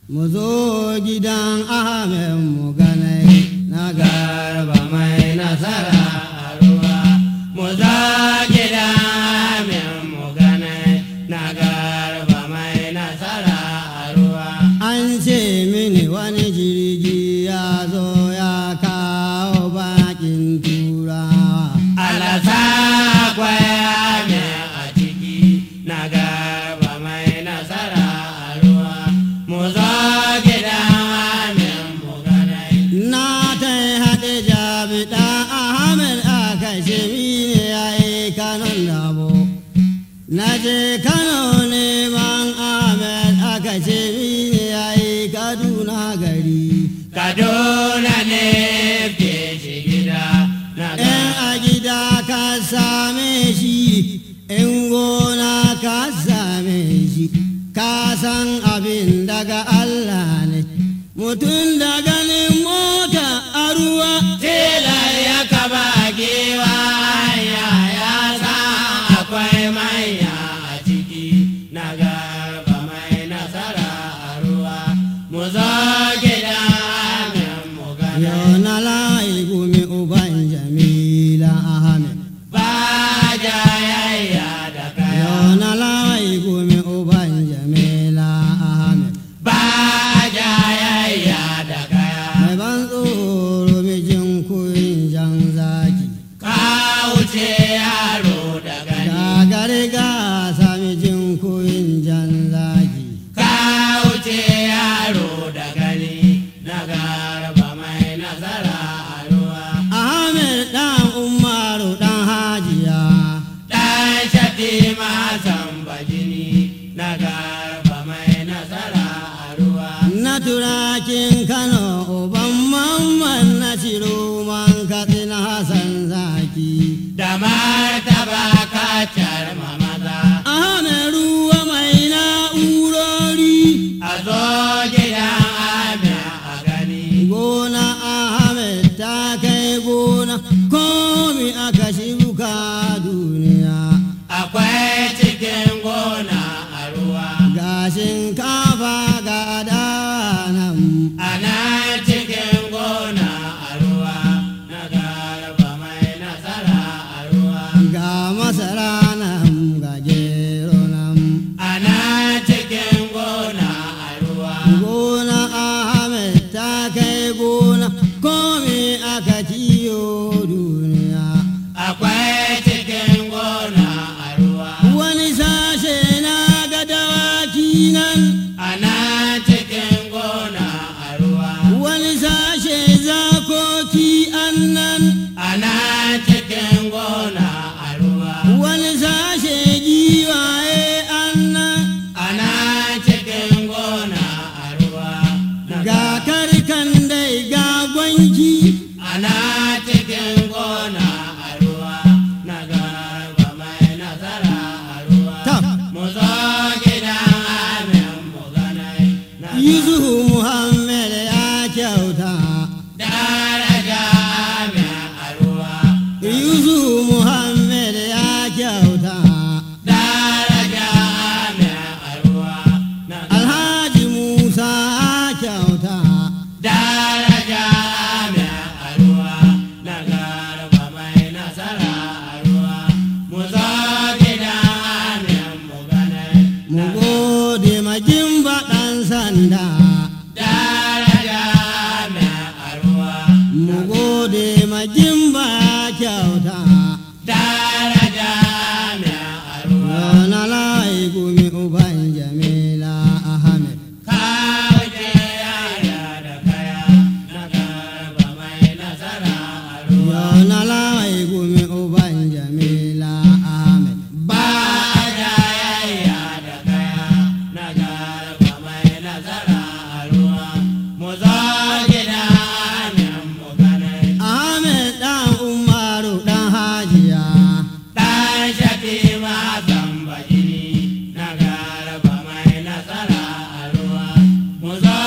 mu zo gidan Ahmed mu ganai na garba mai nasara a ruwa mu zo gidan Ahmed mu ganai na garba mai nasara a ruwa an ce mini wani jirgi ya zo ya kawo bakin turawa alasa kwaya ne a ciki na garba mai nasara a ruwa mu zo gidan amin mu ganai na ta haɗe jami'a ahmed aka ce mini ya yi kanon dabo na je kano neman ahmed aka ce mini ya yi kaduna gari kaduna ne ke shi gida in a gida ka same shi in gona ka same shi ka san abin daga Allah ne mutum da ganin mota a ruwa tilar ya kaba gewa hanya ya san akwai manya a ciki na garba mai nasara a ruwa mu zo gida amin mu gana yau na layi gumi uban jamila ahmed ba jayayya da kaya yau na layi gumi uban jamila ahmed ba jayayya da kaya mai ban tsoro mijin kuyin jan zaki ka wuce yaro da gani gagare gasa mijin kuyin jan zaki ka wuce yaro da gani na garba mai nasara a ruwa ahmed dan umaru dan hajiya dan shatima bajini na garba mai nasara a ruwa na turakin kano uban mamman na man katsina hasan zaki da martaba kacar mamaza ahmed ruwa mai na'urori a zo gidan Ahmed a gani. Gona Ahmed ta kai gona komi aka shibuka duniya. Akwai cikin gona a ruwa. Ga shinkafa ga danan. Ana cikin gona a ruwa. Na garba mai nasara a ruwa. Ga masara nan ga gero nan. Ana cikin gona a ruwa. Gona Ahmed ta kai gona komi aka kiyo duniya. Akwai cikin gona a ruwa. Wani sashe na ga dawaki nan. Ana cikin gona a ruwa. Wani sashe zakoki annan. Ana cikin gona a ruwa. Wani sashe giwaye annan. Ana cikin gona a ruwa. Ga karkan dai ga gwanki. Ana cikin gona a ruwa. Na garba mai nasara a ruwa. Mu zo gidan amin mu ganai. Yusufu Muhammad ya kyauta. Daraja amin a ruwa. Yusufu Muhammad ya kyauta. Daraja amin a ruwa. Alhaji Musa ya kyauta. Daraja amin a ruwa. Na garba mai nasara a ruwa. Mu zo gidan amin mu ganai. Mu gode magin baɗan sanda. Daraja amin a ruwa. Mu gode magin ba kyauta. Daraja amin a ruwa. Na layi gumi uban Jamila Ahmed. Kawace yaya da kaya na garba mai nasara a ruwa. Na layi gumi uban Jamila Ahmed. Ba jayayya da kaya na garba mai nasara a ruwa. Mu zo gida amin mu ganai. Ahmed dan Umaru dan Hajiya. Dan Shatima Zamba jini na garba mai nasara a ruwa. Mu zo